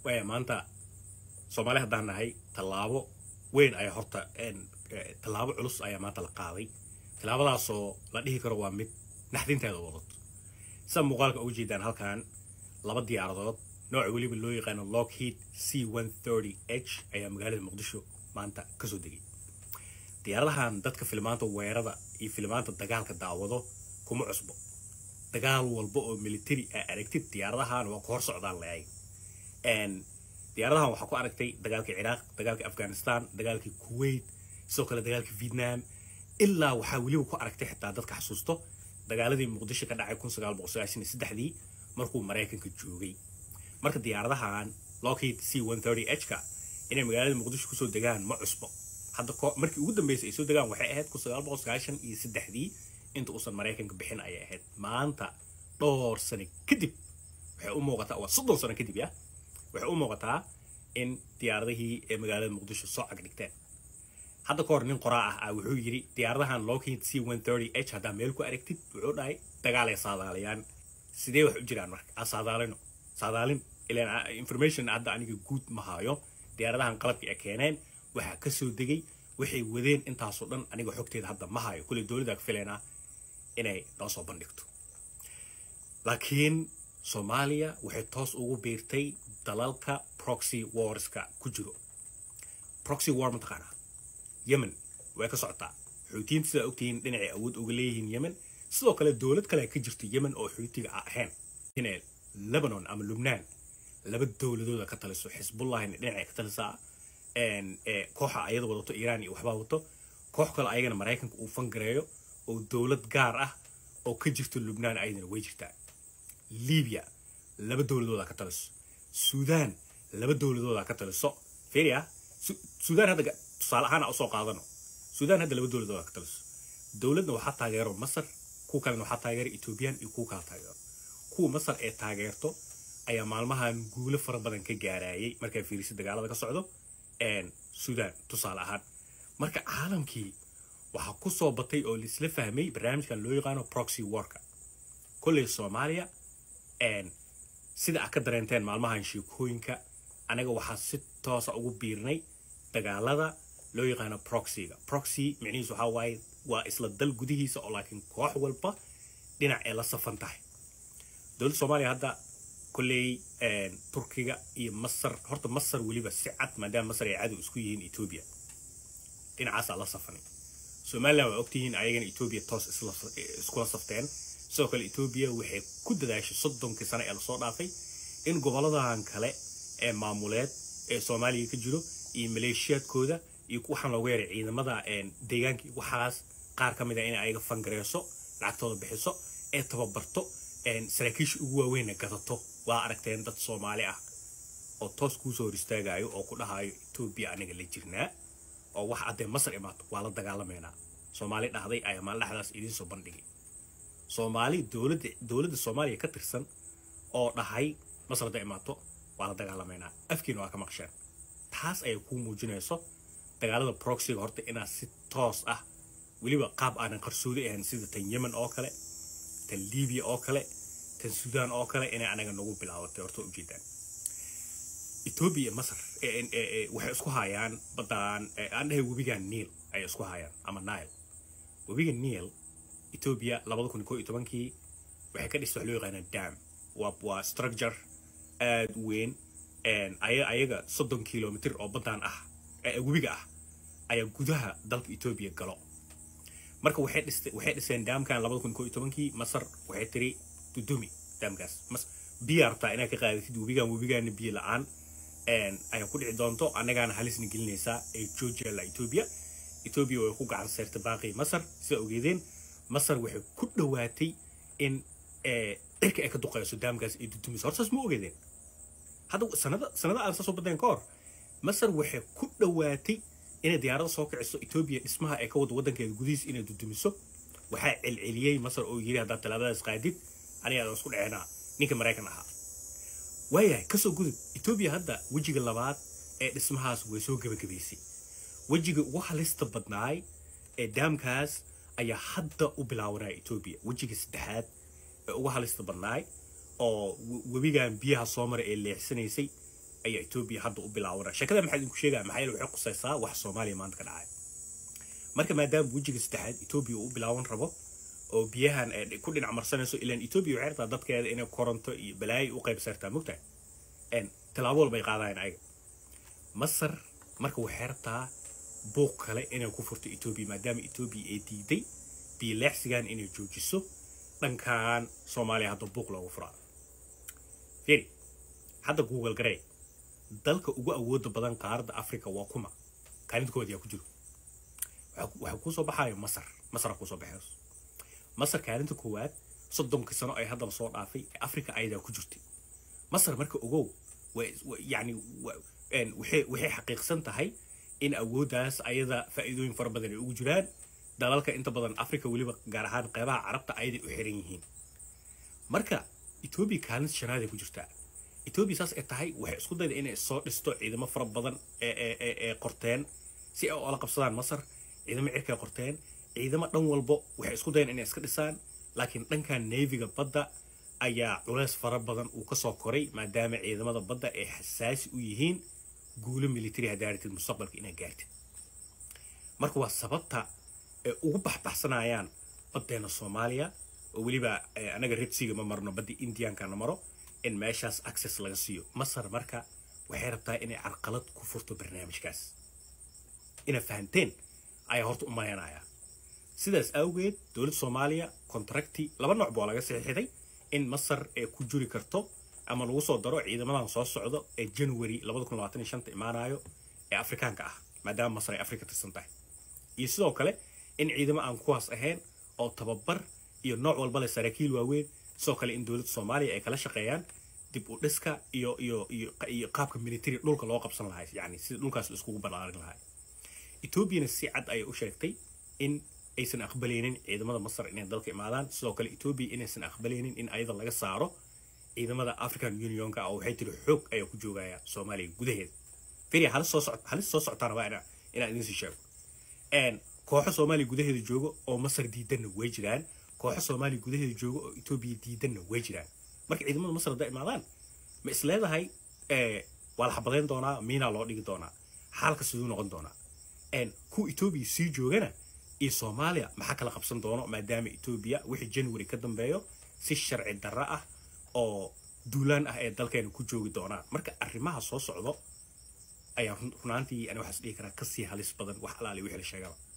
waaya maanta soomaali haddaan nahay tallaabo weyn ayaa horta tallaabo culus ayaa maanta la qaaday tallaabadaasoo la dhihi karo waa mid naxdinteeda wadato sida muuqaalka uga jeedaan halkan laba diyaaradood nooca weliba loo yaqaano lockheed c h ayaa magaalada muqdisho maanta kasoo degay diyaaradahan dadka filmaanta weerada iyo filmaanta dagaalka daawado kuma cusbo dagaal walba oo military aa aragtid diyaaradahan waa ku hor socdaan leay diyaaradahan waxaa ku aragtay dagaalkii ciraaq dagaalkii afghanistan dagaalkii kuwait sidoo kale dagaalkii vietnam ilaa waxaa weliba ku aragtay xitaa dadka xasuusto dagaaladii muqdisho ka dhacay kun sagaal boqol sagaashan iyo saddexdii markuu maraykanka joogay marka diyaaradahan lockheed c h ka inay magaalada muqdisho kusoo degaan ma cusbo hadda markii ugu dambeysay ay soo degaan waxay ahayd kun sagaal boqol sagaashan iyo saddexdii inta uusan maraykanka bixin ayay ahayd maanta dhowr sano kadib waxay u muuqataa waa soddon sano kadib ya waxay u muuqataa in diyaaradihii ee magaalada muqdisho soo cagdhigteen hadda ka hor nin qoraa ah ah wuxuu yidhi diyaaradahan lockheed c h haddaa meel ku aragtid wuxuu dhahay dagaalay saadaaliyaan sidee wax u jiraan marka aa saadaalino saadaalin ilaan information hadda aniga guud ma hayo diyaaradahan qalabkii ay keeneen waxaa ka soo degay waxay wadeen intaasoo dhan aniga xogteeda hadda ma hayo kulley dowladda ka filaynaa inay noo soo bandhigto laakiin soomaaliya waxay toos ugu biirtay dalalka proxy warska ku jiro proxy war mataqaanaa yemen way ka socotaa xuutiyiinta sidaa ogtihiin dhinacay awood uga leeyihiin yemen sidoo kale dowlad kale ka jirto yemen oo xuutiga ahayn inay lebanon ama lubnaan laba dowladooda ka taliso xisbullahina dhinacay ka talisaa kooxa ayada wadato iiraan iyo waxbaa wato koox kale ayagana maraykanka uu fangareeyo oo dowlad gaar ah oo ka jirto lubnaan ayadana way jirtaa libiya laba dowladooda ka taliso suudaan laba dowladooda ka taliso firia suudaan hadda tusaale ahaan usoo qaadano suudaan hadda laba dowladooda ka taliso dowladna waxaa taageero masar kuwa kalena waxaa taageero ethoobiyan iyo kuwa kala taageero kuwa masar ee taageerto ayaa maalmahan guulo fara badan ka gaarayay markaa fiirisa dagaalada ka socdo suudaan tusaale ahaan marka caalamkii waxaa ku soo batay oo laisla fahmay barnaamijkan loo yaqaano proxy warka kolley soomaaliya sida aad ka dareenteen maalmahan sheekooyinka anaga waxaa si toosa ugu biirnay dagaalada loo yaqaano proxyga proxy micnihiisu waxaa waaye waa isla dal gudihiisa oo laakiin koox walba dhinac ee la safan tahay dowladda soomaaliya hadda kolley turkiga iyo masar horta masar weliba si cad maadaama masar ay cadow isku yihiin etoobiya dhinacaasaa la safanay somalilan waa ogtihiin ayagana etoobiya toos iskula safteen sidoo kale etoobiya waxay ku dadaashay soddonkii sano ee lasoo dhaafay in goboladan kale ee maamuleed ee soomaaliya ka jiro iyo maleeshiyaadkooda iyo waxaan loogu yaray ciidamada deegaanka waxaas qaar ka mid a in ayaga fangareyso lacagtooda bixiso ee tababarto saraakiisha ugu waaweynna gadato waa aragteen dad soomaali ah oo toos kuusoo hor istaagayo oo ku dhahayo etoobiya aniga la jirnaa oo wax haddee masar imaato waa la dagaalamaynaa soomaali dhahday ayaa maal dhexdaas idiin soo bandhigay soomaali dowladda dowladda soomaaliya ka tirsan oo dhahay masar hadday imaato waa la dagaalamaynaa afkiina waa ka maqsheen taas ayay kuu muujinayso dagaalada proxyga horta inaad si toos ah weliba qaab aanan qarsoodi ahayn sida tan yemen oo kale tan libiya oo kale tan suudaan oo kale inay anaga nagu bilaabatay horta ujeedaan etoobiya iyo masar waxay isku hayaan baddaan aan dhahay webigan niil ayay isku hayaan ama nile webiga niil etoobiya labada kun koo iyo tobankii waxay ka dhistay wax loo yaqaanaa dam waa waa structure aada u weyn ayaga soddon kilomitr oo baddaan ah webiga ah ayaa gudaha dalka etoobiya galo marka waxay dhistay waxay dhiseen daamkan labada kun koo iyo tobankii masar waxay tiri dudumi daamkaas mas biya rabtaa inaad ka qaadatid webigan webigaana biyo la-aan ayaa ku dhici doonto annagaana halisna gelinaysaa ee georgia la etoobiya etoobiya way ku gacan seertay baaqii masar sida ogeedeen masar waxay ku dhowaatay in cirka ay ka duqeyso daamkaas ay dudumiso hortaas ma ogeedeen hadda sanada sanada aan soo badeen ka hor masar waxay ku dhowaatay inay diyaarada soo kiciso etoobiya dhismaha ay ka wado waddankeeda gudihiisa inay dudumiso waxaa celceliyey masar oo yiri haddaad tallaabadaas qaadid aniga isku dhaceenaa ninka maraykan ahaa waayahay kasoo gudub etoobiya hadda wejiga labaad ee dhismahaas way soo gebagabaysay wejiga ugu halista badnaay ee daamkaas ayaa hadda u bilaabanaya etoobiya wejiga saddexaad ee ugu halista badnaay oo webigan biyaha soo mara ee leexsanaysay ayaa etoobiya hadda u bilaabanaya sheekada maxaa idinku sheegaya maxaa yeele waxay qusaysaa wax soomaaliya maanta ka dhacay marka maadaama wejiga saddexaad etoobiya uu u bilaaban rabo oo biyahan ay ku dhinac marsanayso ilaan etoobiya waxay rabtaa dadkeeda inay koronto iyo balaayo u qayb saartaa mogtahay tallaabo walba ay qaadayaan ayaga masar marka waxay rabtaa buuq kale inay ku furto etoobiya maadaama etoobiya ay diiday biyo leexsigan inay joojiso dhankan soomaaliya hadda buuq loogu furaa firi hadda google garey dalka ugu awooda badan qaaradda africa waa kuma kaalintooda yaa ku jiro waxaa kuusoo baxayo masar masara kuusoo baxayso masar kaalinta koowaad soddonkii sano ay haddana soo dhaafay africa ayadaa ku jirtay masar marka ogow yani waxay xaqiiqsan tahay in awooddaas ayada faa'iidooyin fara badan ay ugu jiraan dalalka inta badan africa weliba gaar ahaan qeybaha carabta ayaday u xiran yihiin marka etoobiya kaalinta shanaad ay ku jirtaa etoobiya saas ay tahay waxay isku dayda inay soo dhisto ciidamo fara badan ee qorteen si ay oola qabsadaan masar ciidamo cirkay qorteen ciidamo dhan walbo waxay isku dayan inay iska dhisaan laakiin dhankan neefiga badda ayaa culeys fara badan uu kasoo koray maadaama ciidamada badda ay xasaasi u yihiin guulo military hadaaratid mustaqbalka inaad gaartid marka waa sababta ay ugu baxbaxsanayaan baddeena soomaaliya oo weliba anaga redsiga ma marno badda indiankana maro in meeshaas access laga siiyo masar marka waxay rabtaa inay carqalad ku furto barnaamijkaas inaad fahanteen ayaa horta u malaynayaa sidaas awgeed dowladda soomaaliya contracti laba nooc baa laga saxiixday in masar ay ku juri karto ama lagu soo daro ciidamadan soo socdo ee january imaanayo ee afrikaanka ah maadaama masar ay afrika tirsan tahay iyo sidoo kale in ciidamo aan kuwaas ahayn oo tababar iyo nooc walba leh saraakiil waaweyn sidoo kale in dowladda soomaaliya ay kala shaqeeyaan dib u dhiska iyo iyo iyo iyo qaabka military dhulka loo qabsan lahay yani sida dhulkaas la iskugu ballaarin lahay etoobiyana si cad ayay u sheegtay in aysan aqbalaynin ciidamada masar inay dalka imaadaan sidoo kale etoobiya inaysan aqbalaynin in ayada laga saaro ciidamada african unionka oo waxay tiri xoog ayaa ku joogaya soomaaliya gudaheeda firi halis soo socot halis soo socotaana waa inaa inaan idin sii sheego kooxo soomaaliya gudaheeda jooga oo masar diidanna way jiraan kooxo soomaaliya gudaheeda jooga oo etoobiya diidanna way jiraan marka ciidamada masar hadday imaadaan ma is leedahay waa la xabadayn doonaa miinaa loo dhigi doonaa xaalka siduu noqon doonaa kuwa etoobiya sii joogana iyo soomaaliya maxaa kala qabsan doono maadaama etoobiya wixii january ka dambeeyo si sharci darro ah oo duulaan ah ee dalkeena ku joogi doonaan marka arrimaha soo socdo ayaa runaantii ani waxaas dhihi karaa kasii halis badan wax alaali wixii la sheegaba